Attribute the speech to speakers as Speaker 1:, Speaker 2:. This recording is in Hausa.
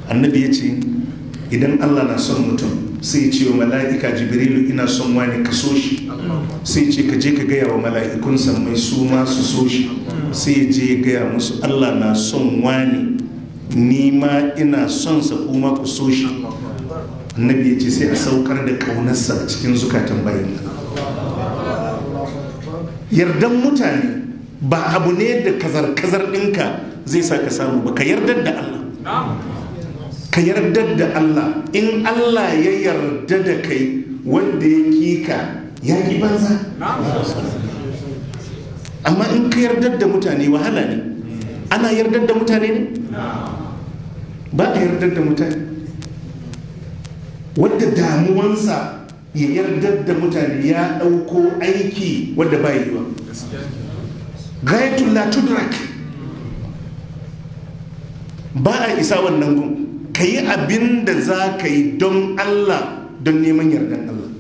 Speaker 1: annabi ya ce idan allah na son mutum sai ya ce wa mala'ika jibrilu ina son wani ka so shi sai ce ka je ka gaya wa mala'ikun mai su ma su so shi sai ya je ya gaya musu allah na son wani ni ma ina son sa kuma ku so shi annabi ya ce sai a saukar da ƙaunarsa a cikin zukatan bayan yardan mutane ba abu ne da kazar-kazar ɗinka zai sa ka samu ba ka yardar da Allah ka yardar da Allah in Allah ya yarda da kai wanda ya kika ya ki banza amma in ka yardar da mutane wahala ne ana yardar da mutane ne ba a yardar da mutane wadda damuwansa ya yardar da mutane ya ɗauko aiki wadda ba yi ba gayatul la tudrak ba a isa wannan gun ka yi abin da za ka yi don Allah don neman yardan Allah